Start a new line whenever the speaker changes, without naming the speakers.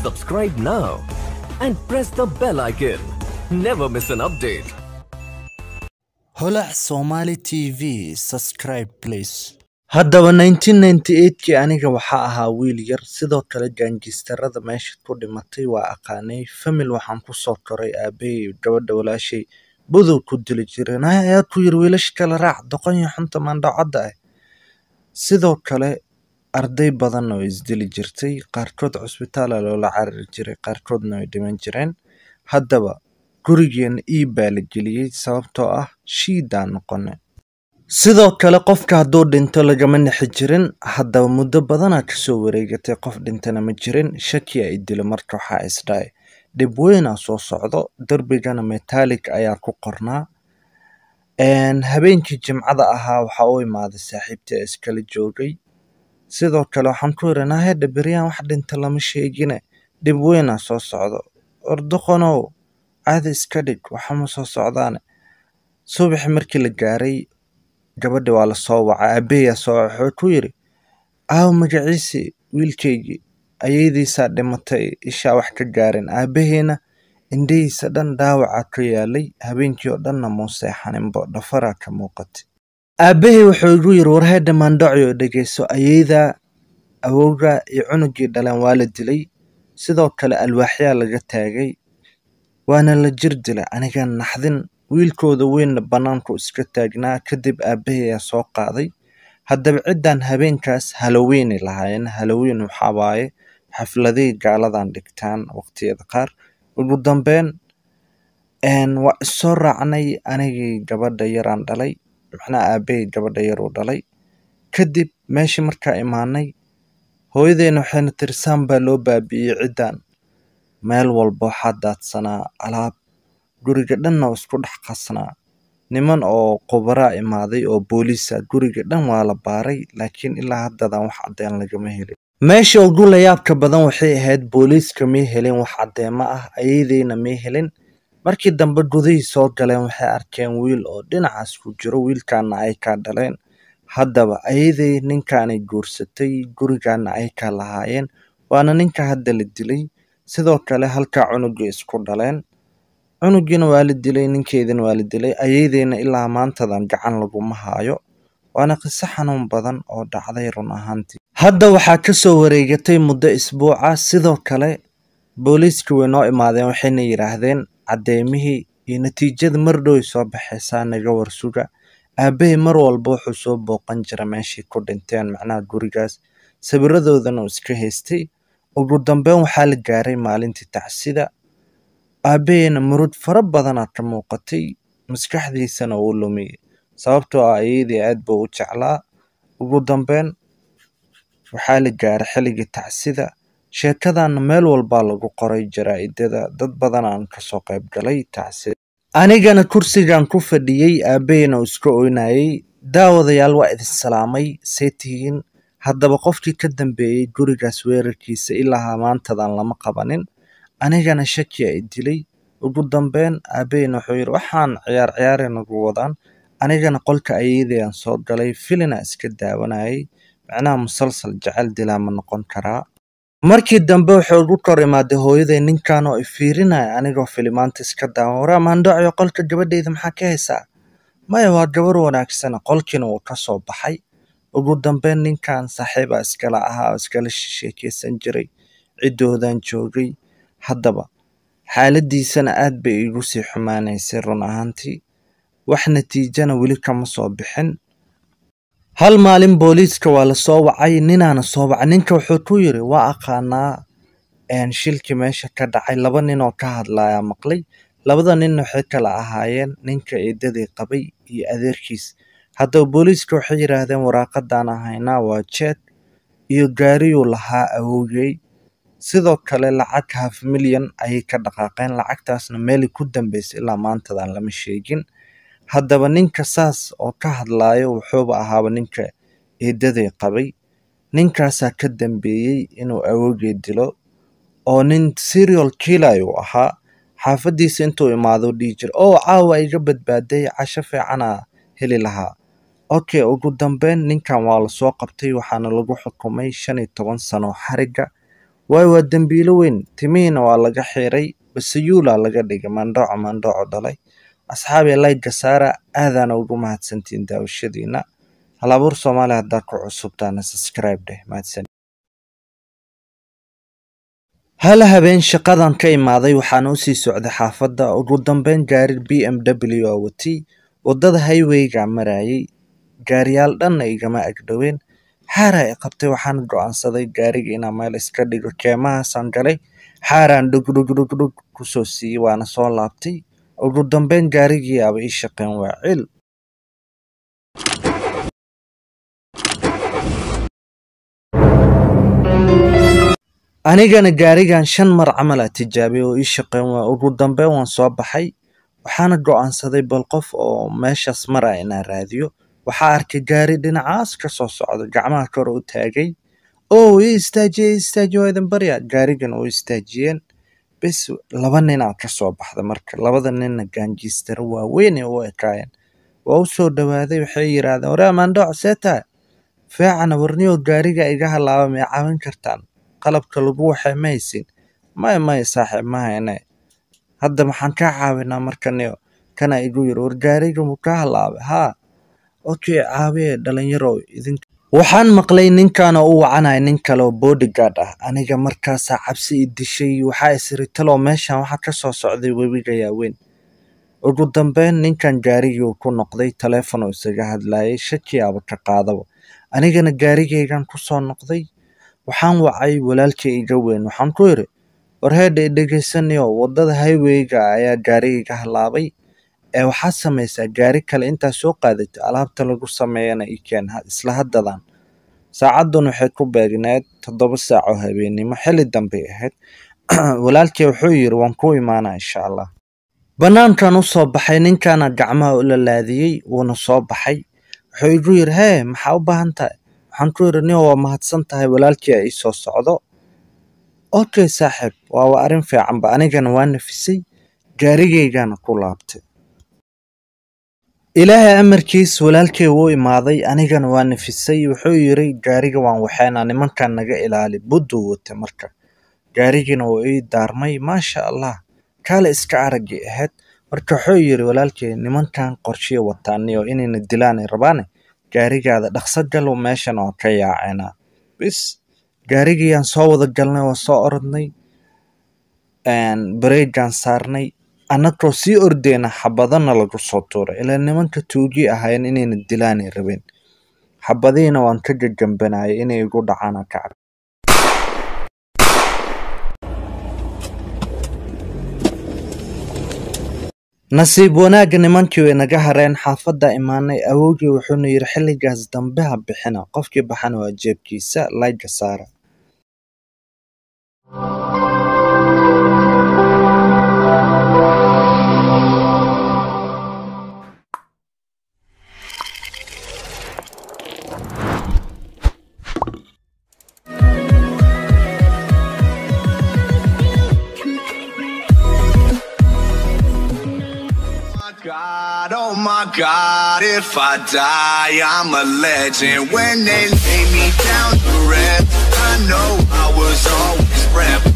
Subscribe now and press the bell icon. Never miss an update.
holac somali t v subscribe please haddaba 1998kii aniga waxaa ahaa wiil yar sidoo kale gaangistarada meesha ku dhimatay waa aqaanay famil waxaan kusoo koray aabahey gabadha walaashay budow ku dili jireen ayaa ku yiri wiilasha kale raac doqon iyo xunta maandhacadda ah sidoo kale arday badan oo isdili jirtay qaarkood cusbitaala loola carari jiray qaarkoodna way dhiman jireen haddaba gurigeena ii baa la geliyey sababtoo ah shiidaan noqone sidoo kale qofka hadduu dhinto lagama nixi jirin haddaba muddo badanaa kasoo wareegatay qof dhintana ma jirin shaki a idilo marka waxaa isdhaay dhib weynaa soo socdo derbigana metallic ayaa ku qornaa habeenkii jimcada ahaa waxaa u imaaday saaxiibtii iskala joogay sidoo kale waxaan ku yiri nahedha beryaan wax dhinta lama sheegine dhib weynaa soo socdo ordoqonow caadi iska dhig waxama soo socdaane subaxi markii la gaaray gabadhi waa lasoo wacay aabaheyaa soo waca wuxuu ku yiri aaw magaciisi wiilkaygii ayaydiisaa dhimatay ishaa wax ka gaareen aabaheena indhihiisa dhan dhaawacaa ka yaalay habeenkii oo dhanna muu seexaninbo dhafaraa ka muuqatay aabahey wuxuu igu yiri warheedha maandhacio dhegeyso ayeydaa awowga iyo cunugii dhaleen waa la dilay sidoo kale alwaaxyaa laga taagay waana la jir dilay aniga naxdin wiilkooda weynna bannaanku iska taagnaa kadib aabaheyaa soo qaaday haddaba ciddan habeenkaas haloweynay lahaayeen haloweyn waxaa waaye xafladihii gaaladan dhigtaan waqtiyada qaar ugu dambeyn waa issoo raacnay anigii gabadha yaraan dhalay macnaha aabahey gabadha yaruu dhalay kadib meeshii markaa imaanay hooyadeena waxayna tiri saan baa loo baabi'iyey ciddan meel walba waxaa daadsanaa alaab guriga dhanna oo isku dhex qasnaa niman oo qubaraa imaaday oo booliisa guriga dhan waa la baaray laakiin ilaa haddadan wax caddeen lagama helin meesha ugu layaabka badan waxay ahayd booliiska may helin wax caddeemo ah ayaydeyna may helin markii dambe gudihii soo galeen waxay arkeen wiil oo dhinacaas ku jiro wiilkaana ay kaa dhaleen haddaba ayaday ninkaanay guursatay gurigaana ay kaa lahaayeen waana ninka hadda la dilay sidoo kale halkaa cunugii isku dhaleen cunugiina waa la dilay ninkeedina waa la dilay ayaydeyna ilaa maantadan gacan laguma haayo waana qiso xanuun badan oo dhacday run ahaantii hadda waxaa kasoo wareegatay muddo isbuuca sidoo kale booliiska way noo imaadeen waxayna yidhaahdeen caddeymihii iyo natiijada mar dhow soo baxaysaa naga warsuga aabahey mar walba wuxuu soo booqan jira meeshii ku dhinteen macnaha gurigaas sawiradoodana uu iska haystay ugu dambeyn waxaa la gaaray maalintii tacsida aabaheyna murud fara badanaa ka muuqatay maskaxdiisana uu lumiyey sababtoo ah ayadii aad buu u jeclaa ugu dambeyn waxaa la gaaray xilligii tacsida sheekadana meel walbaa lagu qoray jaraa'idada dad badanaan kasoo qayb galay tacsida anigana kursigan ku fadhiyey aabaheyna uu iska oynayey daawadayaal waa idin salaamay see tihiin haddaba qofkii ka dambeeyey gurigaas weerarkiisa ilaa maantadan lama qabanin anigana shakiya i dilay ugu dambeyn aabaheyna wuxuu yidhi waxaan ciyaar ciyaare nagu wadaan anigana qolka ayadayaan soo galay filina iska daawanayay macnaha musalsal jecel dilaa ma noqon karaa markii dambe wuxuu ugu kor imaaday hooyaday ninkan oo ifiirinaya anigoo filimaanta iska daawan waraa maandhacyo qolka gabadheyda maxaa ka haysaa maya waa gabar wanaagsana qolkiina wuu ka soo baxay ugu dambeyn ninkan saaxiibaa iskala ahaa oo iskala sheekeysan jiray ciddoodan joogay haddaba xaaladiisana aad bay iigu sii xumaanaysay run ahaantii wax natiijana weli kama soo bixin hal maalin booliiska waa lasoo wacay ninaana soo wacay ninka wuxuu ku yiri waa aqaanaa shilkii meesha ka dhacay laba nin oo ka hadlaya maqlay labada nin waxay kala ahaayeen ninka eedadii qabay iyo adeerkiis haddaba booliiska waxay yidhaahdeen waraaqadaan ahaynaa waa jeed iyo gaariyuu lahaa awowgey sidoo kale lacag half milyan ayay ka dhaqaaqeen lacagtaasna meelay ku dambeysay ilaa maantadan lama sheegin haddaba ninka saas oo ka hadlaayo wuxuuba ahaaba ninka eedadii qabay ninkaasaa ka dambeeyey inuu awowgey dilo oo nin serial killer uu ahaa xaafadiisa intuu imaado dhihi jira oo caawa iga badbaaday casho fiicanaa heli lahaa okay ugu dambeyn ninkan waa lasoo qabtay waxaana lagu xukumay shan iyo toban sano xariga waayo waa dembiilo weyn timihiina waa laga xiray basayuulaa laga dhigay mandhooco mandhooco dhalay asxaabi layga saara aadaana ugu mahadsantiin daawashadiina halabuur soomaali haddaad ku cusubtaana subscribe dheh mahadsan hal habeen shaqadan ka imaaday waxaana usii socday xaafadda ugu dambeyn gaari b m w oo watay waddada highwayga marayay gaariyaal dhanna igama agdhoween xaara i qabtay waxaan go'aansaday gaariga inaan meel iska dhigo keemahaasaan galay xaaraan dhugdhugdhugdhug kusoo siiyey waana soo laabtay ugu dambeyn gaarigii aba ii shaqeen waa cil anigana gaarigan shan mar camal a tijaabiyay oo ii shaqeyn waa ugu dambeyn waan soo baxay waxaana go'aansaday bal qof oo meeshaas maraya inaan raadiyo waxaa arkay gaari dhinacaas ka soo socda gacmaha kor u taagay oo ii istaajiye ii istaajiye waa idin barya gaarigan oo istaajiyeen bes laba ninaa ka soo baxda marka labada ninna gaanjiistara waaweyn ee u ekaayeen waa u soo dhowaaday waxay yidhaahdeen waree maandhooc see tahay feecana warniyo gaariga iga halaaba may caawin kartaan qalabka lagu waxay ma haysin maya maya saaxiib ma hayne hadda maxaan kaa caawinaa markaniyo kana igu yiri war gaariga muu kaa halaabay haa okay caawiye dhalinyarow idin waxaan maqlay ninkan oo u wacanaya nin kale oo bodyguard ah aniga markaasaa cabsi i dishay waxaa isiri talow meeshan waxaa ka soo socday webiga yaaweyn ugu dambeyn ninkan gaarigii ku noqday taleefon oo isaga hadlayay shakiyaaba ka qaadaba anigana gaarigaygan ku soo noqday waxaan wacay walaalkii iga weyn waxaan ku yidhi war heedha i dhegaysanayo waddada highwayga ayaa gaariga iga halaabay ee waxaad samaysaa gaari kale intaa soo qaadatay alaabta lagu sameeyana i keen isla haddadan saacaddan waxay ku beegneed toddoba saac oo habeennimo xilli dambay ahayd walaalkii wuxuu yidhi waan ku imaanaa insha allah bannaankan u soo baxay ninkaana gacmaha u lalaadiyey wuuna soo baxay wuxuu igu yidhi hee maxaa u baahan tahay waxaan ku yidhi nin waa mahadsan tahay walaalkii a ii soo socdo okay saaxiib waa waa arrin fiicanba anigana waa nafisay gaarigaygana ku laabtay ilaahay amarkiis walaalkay wuu imaaday anigana waa nafisay wuxuu yidhi gaariga waan waxaynaa nimankan naga ilaali budduu wata marka gaarigiina wuu ii daarmay maasha allah kaale iska araggay ahayd marka wuxuu yidhi walaalkay nimankan qorshiya wataaniyo inayna dilaanay rabaane gaarigaada dhaqso galow meeshan oo ka yaacenaa bis gaarigiyaan soo wada galnay waa soo orodnay bareegaan saarnay annagoo sii ordeyna xabadana lagu soo tuuray ilaa nimanka tuugii ahayn inayna dilaanay rabeen xabadihiina waan ka gagambanayay inay igu dhacaan ka cab nasiib wanaagga nimankii way naga hareen xaafadda imaanay awowgii wuxuuna yidhi xilligaas dambe ha bixina qofkii baxana waa jeebkiisa layga saara
God, oh my God, if I die, I'm a legend. When they lay me down to rest, I know I was always prepped.